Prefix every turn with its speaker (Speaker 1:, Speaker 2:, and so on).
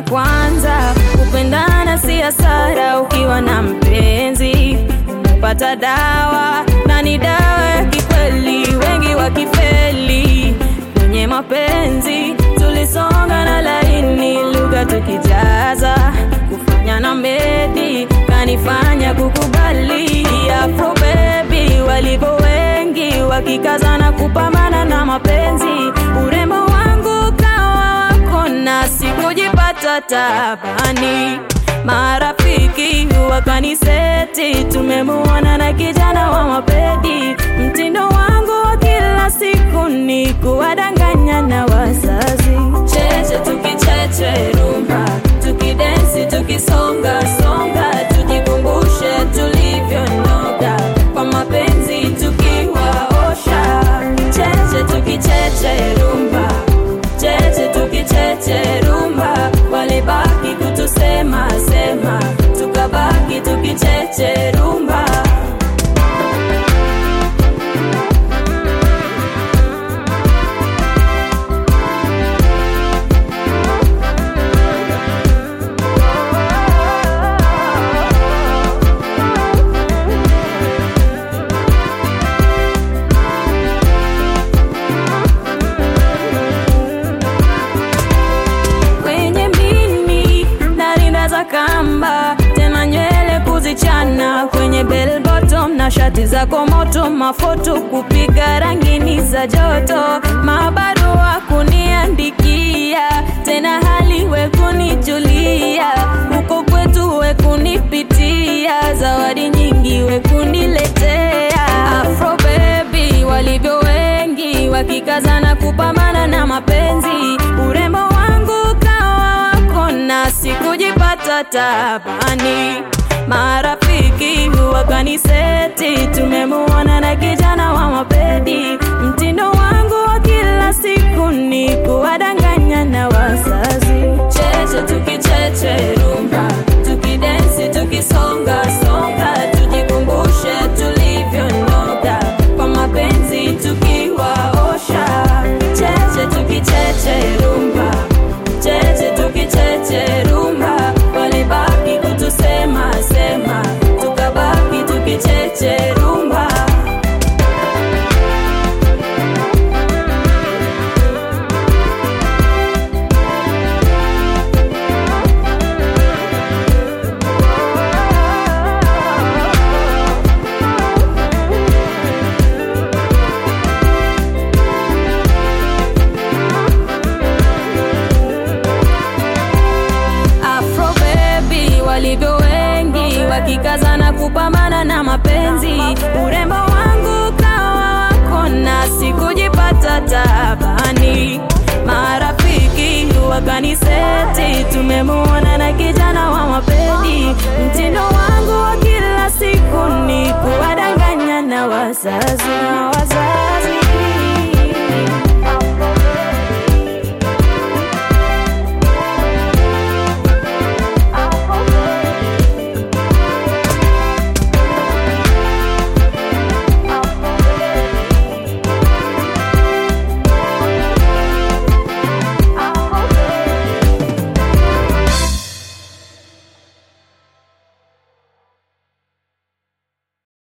Speaker 1: cha kwanza, kupendana si hasara ukiwa na mpenzi. Umepata dawa na ni dawa ya kikweli, wengi wakifeli kwenye mapenzi. Tulisonga na laini, lugha tukijaza, kufanya na medi kanifanya kukubali. Afro baby walivyo wengi, wakikazana kupambana na mapenzi. Urembo wangu kawa wako na sikujipata tabani. Marafiki wakaniseti, tumemuona na kijana wa mapedi. Mtindo wangu wa kila siku ni kuwadanganya na wazazi. Cheche tukicheche rumba, tukidensi tukisonga songa, tujikumbushe tulivyonoga kwa mapenzi tukiwaosha. Cheche tukicheche rumba, cheche tukicheche rumba, walibaki kutusema sema, tukabaki tukicheche rumba. kwenye mini na rinda za kamba, tena nywele kuzichana kwenye bell bottom na shati za komoto, mafoto kupiga rangini za joto, mabarua kuniandikia, tena hali we kunijulia, huko kwetu we kunipitia, zawadi nyingi we kuniletea, Afro baby walivyo wengi wakikazana kupambana na mapenzi, urembo wangu kawa wako na sikujipata tabani. Marafiki wakaniseti, tumemuona na kijana wa mapedi. Mtindo wangu wa kila siku ni kuwadanganya na wazazi. Cheche tukicheche rumba, tukidensi tukisonga songa, tujikumbushe tulivyonoga kwa mapenzi tukiwaosha. Cheche tukicheche rumba, cheche tukicheche rumba, walibaki kutusema sema, tukabaki tukicheche rumba. Afro baby walivyo wengi wakikazana kupambana na mapenzi. Urembo wangu kawa wako na sikujipata tabani. Marafiki wakaniseti, tumemuona na kijana wa mapedi. Mtindo wangu wa kila siku ni kuwadanganya na wazazi na wazazi